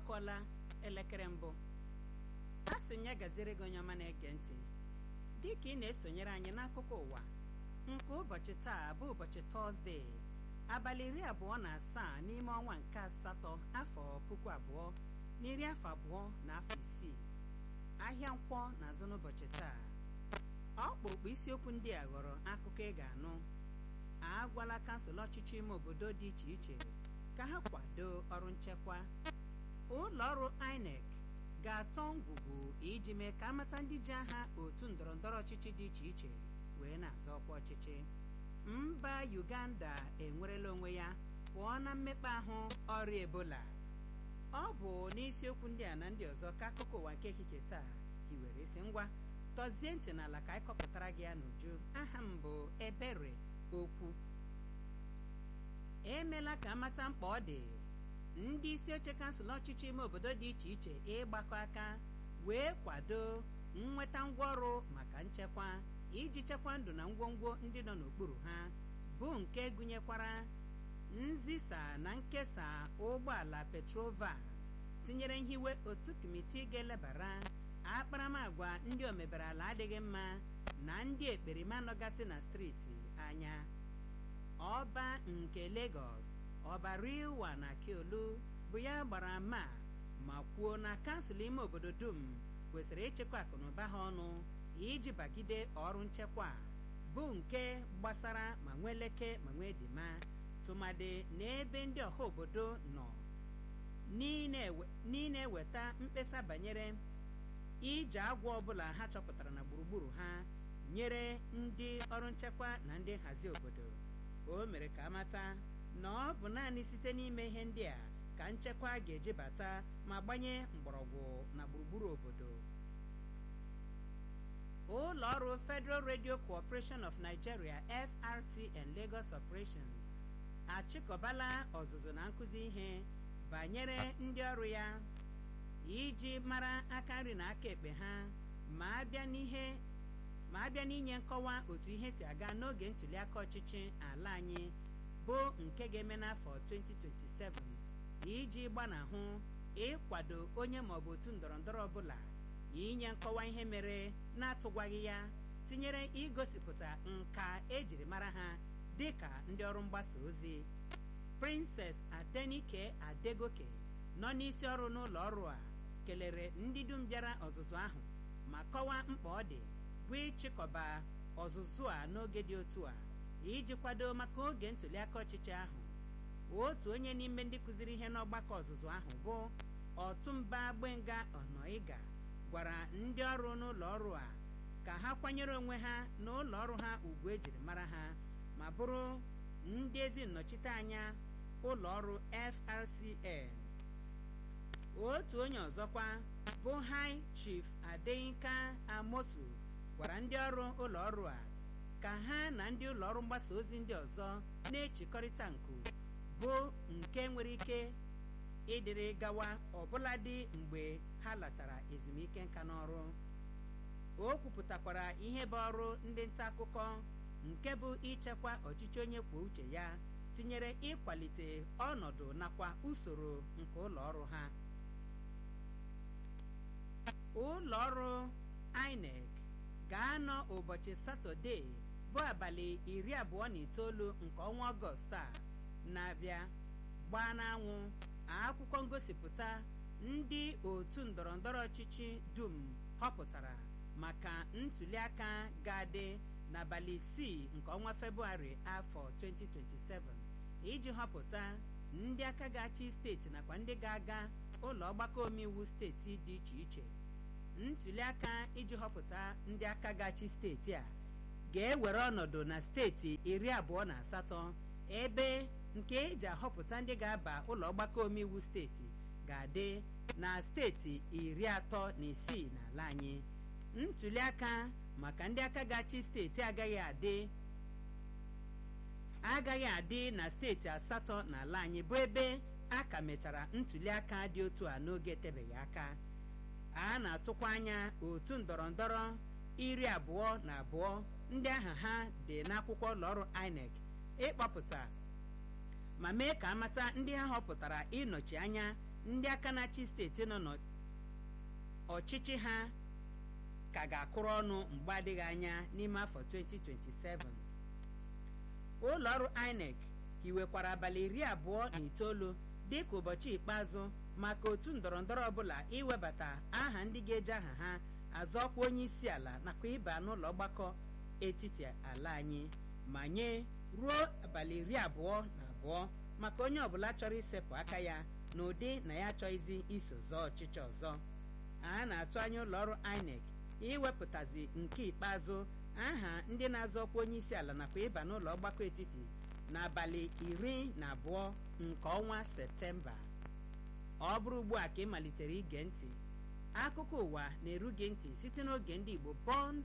akụọla elekere mbụ a sị m ya gaziere gị onye ọma na-ege ntị dị ka ị na-esonyere anyị n'akụkọ ụwa nke ụbọchị taa bụ ụbọchị tọzdee abalị iri abụọ na asaa n'ime ọnwa nke asatọ afọ puku abụọ na iri afọ abụọ na afọ isii ahịa nkwọ na-azụ n'ụbọchị taa ọkpụrụkpụ isiokwu ndị a ghọrọ akụkọ ị ga-anụ agwala kansụl ọchịchị ime obodo dị iche iche ka ha kwado ọrụ nchekwa ụlọ ọrụ INEC ga-atọ ngwugwu iji mee ka amata ndị ji aha otu ndọrọndọrọ ọchịchị dị iche iche wee na-azọ ọkwa ọchịchị mba Uganda enwerela onwe ya pụọ na mmekpa ahụ ọrịa ebola ọ bụ n'isiokwu ndị a na ndị ọzọ ka akụkọ ụwa nke ehihie taa hiwere isi ngwa tọzie ntị n'ala ka anyị kọpụtara gị ya n'uju aha m bụ ebere okwu emeela ka amata mkpa ọ dị ndị isi oche kansụl ọchịchị ime obodo dị iche iche ịgbakọ aka wee kwado nnweta ngwaọrụ maka nchekwa iji chekwaa ndụ na ngwongwo ndị nọ n'okpuru ha bụ nke gụnyekwara nzisa na nkesa ụgbọala petrovas tinyere nhiwe otu kọmitii ga-elebara akparamagwa ndị omebere ala adịghị mma na ndị ekperima nọgasị na steeti anya ọba nke Lagos ọba Rilwa na Akiolu bụ ya gbara ama ma kwuo na kansụl ime obodo dum kwesịrị ịchịkwa akụnụba ha ọnụ iji bagide ọrụ nchekwa bụ nke gbasara ma nwee leke ma nwee dima tụmadị n'ebe ndị ọha obodo nọ n'ịna-eweta mkpesa banyere ije agwọ ọbụla ha chọpụtara na gburugburu ha nyere ndị ọrụ nchekwa na ndị nhazi obodo o mere ka amata na ọ bụ naanị site n'ime ihe ndị a ka nchekwa ga-eji bata ma gbanye mgbọrọgwụ na gburugburu obodo ụlọ ọrụ Federal Radio Corporation of Nigeria FRCN Lagos Operations achịkọbala ọzụzụ na nkụzi ihe banyere ndị ọrụ ya iji mara aka nri na aka ekpe ha ma abịa n'ihe ma abịa n'inye nkọwa otu ihe si aga n'oge ntụliaka ọchịchị ala anyị bụ nke ga-eme n'afọ 2027 iji gbanahụ ịkwado onye maọbụ otu ndọrọndọrọ ọbụla inye nkọwa ihe mere na-atụgwaghị ya tinyere igosipụta nka ejiri mara ha dịka ndị ọrụ mgbasa ozi Princess Adenike Adegoke nọ n'isi ọrụ n'ụlọ ọrụ a kelere ndị dum bịara ọzụzụ ahụ ma kọwaa mkpa ọ dị bụ ịchịkọba ọzụzụ a n'oge dị otu a iji kwado maka oge ntụliaka ọchịchị ahụ otu onye n'ime ndị kụziri ihe n'ọgbakọ ọzụzụ ahụ bụ ọtụmba gbenga ọnọịga gwara ndị ọrụ n'ụlọ ọrụ a ka ha kwanyere onwe ha na ụlọ ọrụ ha ugwu ejiri mara ha ma bụrụ ndị ezi nnọchiteanya ụlọ ọrụ FRCN otu onye ọzọkwa bụ High Chief Adeyinka Amosu gwara ndị ọrụ ụlọ ọrụ a ka ha na ndị ụlọ ọrụ mgbasa ozi ndị ọzọ na-echekọrịta nku bụ nke nwere ike ịdịrị gawa ọbụladị mgbe ha lachara ezumike nka n'ọrụ o kwupụtakwara ihe bụ ọrụ ndị nta akụkọ nke bụ ichekwa ọchịchị onye kwuo uche ya tinyere ịkwalite ọnọdụ nakwa usoro nke ụlọ ọrụ ha ụlọ ọrụ INEC ga-anọ ụbọchị satọde bụ abalị iri abụọ na itoolu nke ọnwa ọgọst a na-abịa gbaa n'anwụ akwụkwọ ngosipụta ndị otu ndọrọndọrọ ọchịchị dum họpụtara maka ntụliaka ga-adị n'abalị isii nke ọnwa Febụwarị afọ 2027 iji họpụta ndị aka ga-achị steeti nakwa ndị ga-aga ụlọ ọgbakọ omeiwu steeti dị iche iche ntụliaka iji họpụta ndị aka ga-achị steeti a ga-ewere ọnọdụ na steeti iri abụọ na asatọ ebe nke eji ahọpụta ndị ga-aba ụlọ ọgbakọ omeiwu steeti ga-adị na steeti iri atọ na isii n'ala anyị ntụliaka maka ndị aka ga-achị steeti agaghị adị agaghị adị na steeti asatọ n'ala anyị bụ ebe a ka mechara ntụliaka dị otu a n'oge etebeghị aka a na-atụkwa anya otu ndọrọndọrọ iri abụọ na abụọ ndị aha ha dị n'akwụkwọ ụlọọrụ INEC ịkpọpụta ma mee ka amata ndị ha họpụtara ịnọchi anya ndị aka na-achị steeti nọ n'ọchịchị ha ka ga-akụrụ ọnụ mgbe adịghị anya n'ime afọ 2027 ụlọ ọrụ INEC hiwekwara abalị iri abụọ na itoolu dịka ụbọchị ikpeazụ maka otu ndọrọndọrọ ọbụla iwebata aha ndị ga-eji aha ha azọ ọkwa onye isi ala nakwa ịba n'ụlọ ọgbakọ etiti ala anyị ma nye ruo abalị iri abụọ na abụọ maka onye ọbụla chọrọ isepụ aka ya n'ụdị na ya achọghịzi iso zọọ ọchịchị ọzọ a na-atụ anya ụlọ ọrụ INEC iwepụtazi nke ikpeazụ aha ndị na-azọ ọkwa onye isi ala nakwa ịba n'ụlọ ọgbakọ etiti n'abalị iri na abụọ nke ọnwa septemba ọ bụrụ ugbu a ka ị malitere ige ntị akụkọ ụwa na-eru gị ntị site n'oge ndị Igbo Bond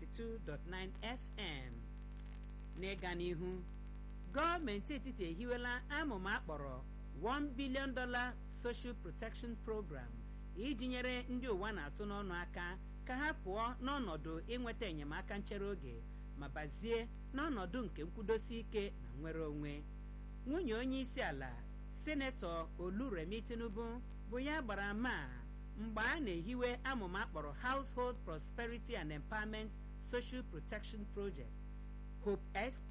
92.9 FM n'ịga n'ihu gọọmenti etiti ehiwela amụma akpọrọ 1 billion dollar social protection program iji nyere ndị ụwa na-atụ n'ọnụ aka ka ha pụọ n'ọnọdụ inweta enyemaka nchere oge ma bazie n'ọnọdụ nke nkwudosi ike na nnwere onwe nwunye onye isi ala senetọ oluremi tinubu bụ ya gbara ma mgbe a na-ehiwe amụma akpọrọ household prosperity and empowerment social protection project hope sp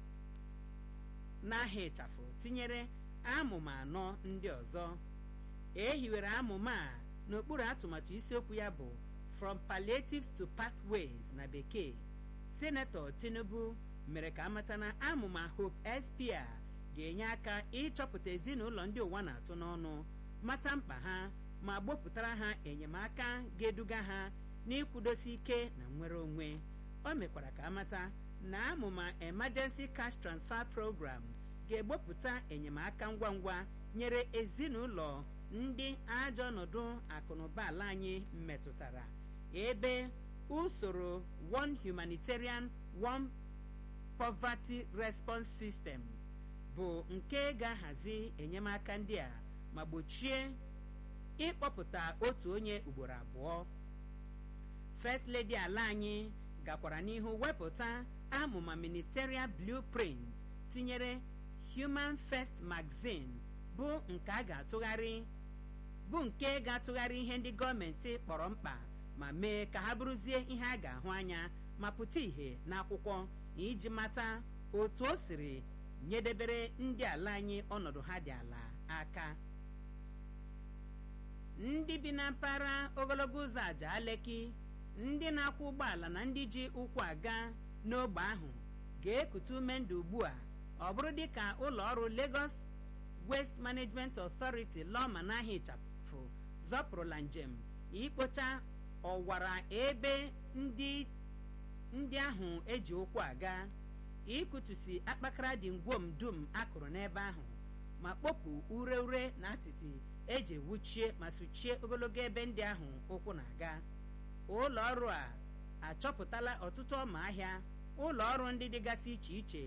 n'aha ịchafụ tinyere amụma anọ ndị ọzọ e hiwere amụma a n'okpuru atụmatụ isiokwu ya bụ from palliatives to pathways na bekee senetọ tinubu mere ka amata na amụma hope sp a ga-enye aka ịchọpụta ezinụlọ ndị ụwa na-atụ n'ọnụ mata mkpa ha ma gbopụtara ha enyemaka ga-eduga ha n'ịkwụdosi ike na nnwere onwe o mekwara ka amata na amụma emergency cash transfer program ga-egbopụta enyemaka ngwa ngwa nyere ezinụlọ ndị ajọ ọnọdụ akụnụba ala anyị metụtara ebe usoro one humanitarian one poverty response system bụ nke ga-ahazi enyemaka ndị a ma gbochie ịkpọpụta otu onye ugboro abụọ first lady ala anyị gakwara n'ihu wepụta amụma ministerial blueprint tinyere human first magazine bụ nke a ga-atụgharị bụ nke ga-atụgharị ihe ndị gọọmenti kpọrọ mkpa ma mee ka ha bụrụzie ihe a ga-ahụ anya ma pụta ìhè n'akwụkwọ iji mata otu o siri nyedebere ndị ala anyị ọnọdụ ha dị ala aka ndị bi na mpaghara ogologo ụzọ aja aleki ndị na-akwụ ụgbọala na ndị ji ụkwụ aga n'ogbe ahụ ga-ekute ume ndụ ugbu a ọ bụrụ dịka ụlọ ọrụ Lagos Waste Management Authority lọma n'ahịa ịchafụ zọpụrụla njem ikpocha ọwara ebe ndị ndị ahụ eji ụkwụ aga ikutusi akpakara dị ngwom dum akụrụ n'ebe ahụ ma kpopụ ure ure na atịtị eji wuchie ma suchie ogologo ebe ndị ahụ ụkwụ na-aga ụlọ ọrụ a achọpụtala ọtụtụ ọma ahịa ụlọ ọrụ ndị dịgasị iche iche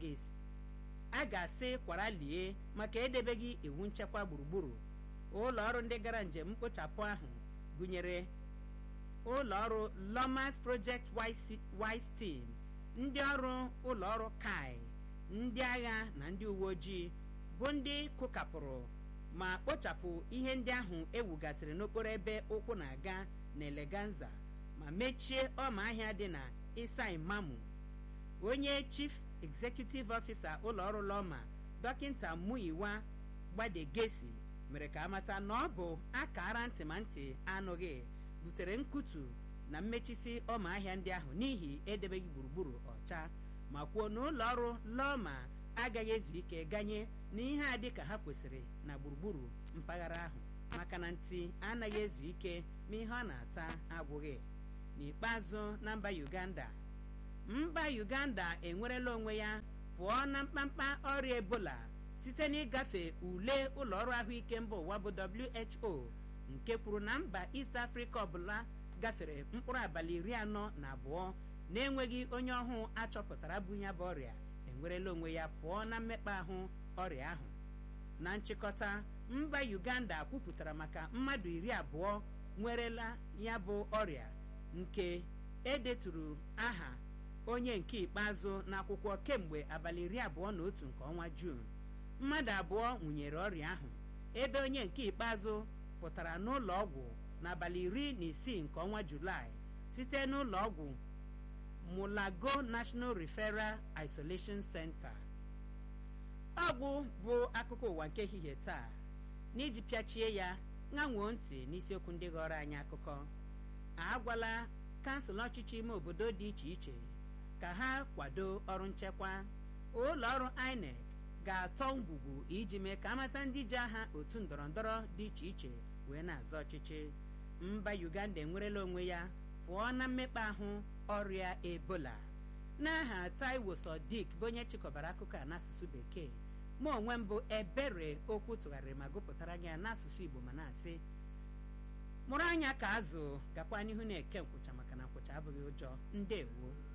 a ga-asị kwara lie maka edebeghị iwu nchekwa gburugburu ụlọ ọrụ ndị gara njem mkpochapụ ahụ gụnyere ụlọ ọrụ Lomas Project Wise Team ndị ọrụ ụlọ ọrụ kai ndị agha na ndị uwe ojii bụ ndị kụkapụrụ ma kpochapụ ihe ndị ahụ ewugasịrị n'okporo ebe ụkwụ na-aga na Eleganza ma mechie ọma ahịa dị na Isai Mamu onye chief executive officer ụlọ ọrụ Lọma dọkịta Muyiwa Gbadegesi mere ka amata na ọ bụ akara ntị ma ntị anụghị butere nkutu na mmechisi ọma ahịa ndị ahụ n'ihi edebeghị gburugburu ọcha ma kwuo na ụlọ ọrụ Lọma agaghị ezu ike ganye na ihe a dị ka ha kwesịrị na gburugburu mpaghara ahụ maka na ntị anaghị ezu ike ma ihe ọ na-ata agwụghị n'ikpeazụ na mba Uganda mba Uganda enwerela onwe ya pụọ na mkpamkpa ọrịa Ebola site n'ịgafe ule ụlọ ọrụ ahụike mba ụwa bụ WHO nke kwuru na mba East Africa ọbụla gafere mkpụrụ abalị iri anọ na abụọ na-enweghị onye ọhụụ achọpụtara bụ ya bụ ọrịa enwerela onwe ya pụọ na mmekpa ahụ ọrịa ahụ na nchịkọta mba Uganda kwupụtara maka mmadụ iri abụọ nwerela ya bụ ọrịa nke edeturu aha onye nke ikpeazụ n'akwụkwọ kemgbe abalị iri abụọ na otu nke ọnwa Juun mmadụ abụọ nwụnyere ọrịa ahụ ebe onye nke ikpeazụ pụtara n'ụlọ ọgwụ n'abalị iri na isii nke ọnwa julaị site n'ụlọ ọgwụ mulago national referral isolation center ọgwụ bụ akụkọ ụwa nke ehihie taa n'iji pịachie ya ṅanwoo ntị n'isiokwu ndị ghọrọ anyị akụkọ agwala kansụl ọchịchị ime obodo dị iche iche ka ha kwado ọrụ nchekwa ụlọ ọrụ inec ga-atọ ngwugwu iji mee ka amata ndị ji aha otu ndọrọndọrọ dị iche iche wee na-azọ ọchịchị mba uganda enwerela onwe ya pụọ na mmekpa ahụ ọrịa ebola n'aha taiwo sodiq bụ onye chịkọbara akụkọ a n'asụsụ bekee mụ onwe m bụ ebere okwu tụgharịrị ma gụpụtara gị ya n'asụsụ igbo ma na-asị mụrụ anya ka azụ gakwa n'ihu na-eke nkwụcha maka na nkwụcha abụghị ụjọ ndewo